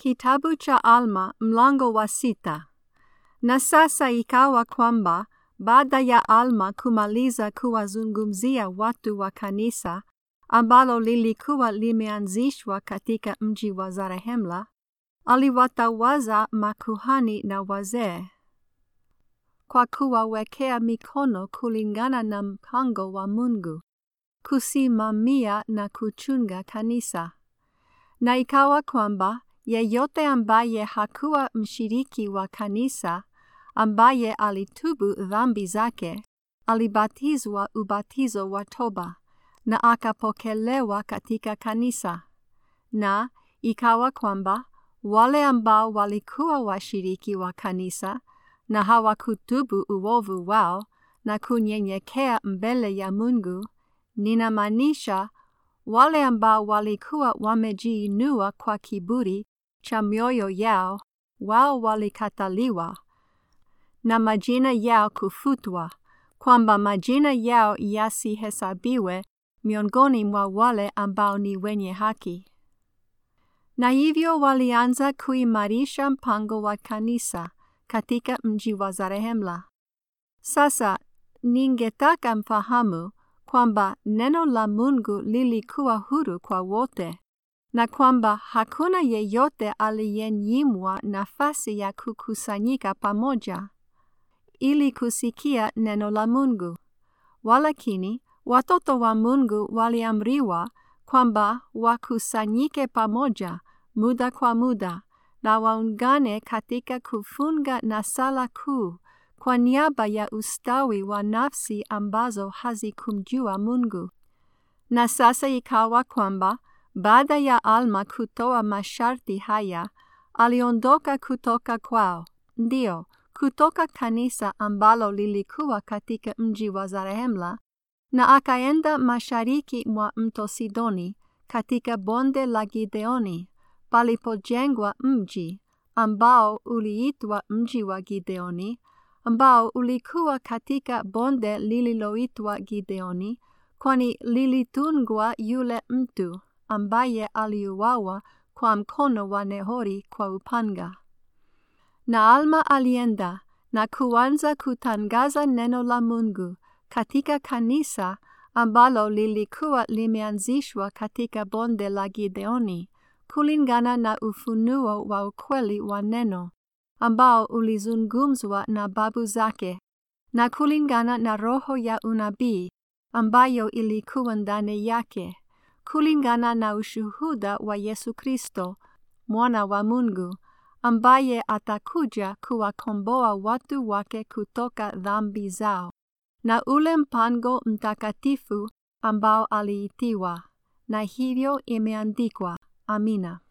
Kitabu cha Alma mlango wa sita. Na sasa ikawa kwamba baada ya Alma kumaliza kuwazungumzia watu wa kanisa ambalo lilikuwa limeanzishwa katika mji wa Zarehemla, aliwatawaza makuhani na wazee kwa kuwawekea mikono kulingana na mpango wa Mungu kusimamia na kuchunga kanisa. Na ikawa kwamba yeyote ambaye hakuwa mshiriki wa kanisa, ambaye alitubu dhambi zake, alibatizwa ubatizo wa toba na akapokelewa katika kanisa. Na ikawa kwamba wale ambao walikuwa washiriki wa kanisa na hawakutubu uovu wao na kunyenyekea mbele ya Mungu, ninamaanisha wale ambao walikuwa wamejiinua kwa kiburi cha mioyo yao, wao walikataliwa na majina yao kufutwa, kwamba majina yao yasihesabiwe miongoni mwa wale ambao ni wenye haki. Na hivyo walianza kuimarisha mpango wa kanisa katika mji wa Zarehemla. Sasa ningetaka mfahamu kwamba neno la Mungu lilikuwa huru kwa wote na kwamba hakuna yeyote aliyenyimwa nafasi ya kukusanyika pamoja ili kusikia neno la Mungu. Walakini watoto wa Mungu waliamriwa kwamba wakusanyike pamoja muda kwa muda na waungane katika kufunga na sala kuu kwa niaba ya ustawi wa nafsi ambazo hazikumjua Mungu. Na sasa ikawa kwamba baada ya Alma kutoa masharti haya, aliondoka kutoka kwao, ndio kutoka kanisa ambalo lilikuwa katika mji wa Zarehemla, na akaenda mashariki mwa mto Sidoni katika bonde la Gideoni palipojengwa mji ambao uliitwa mji wa Gideoni, ambao ulikuwa katika bonde lililoitwa Gideoni, kwani lilitungwa yule mtu ambaye aliuawa kwa mkono wa Nehori kwa upanga. Na Alma alienda na kuanza kutangaza neno la Mungu katika kanisa ambalo lilikuwa limeanzishwa katika bonde la Gideoni kulingana na ufunuo wa ukweli wa neno ambao ulizungumzwa na babu zake na kulingana na roho ya unabii ambayo ilikuwa ndani yake, kulingana na ushuhuda wa Yesu Kristo, mwana wa Mungu, ambaye atakuja kuwakomboa watu wake kutoka dhambi zao, na ule mpango mtakatifu ambao aliitiwa, na hivyo imeandikwa. Amina.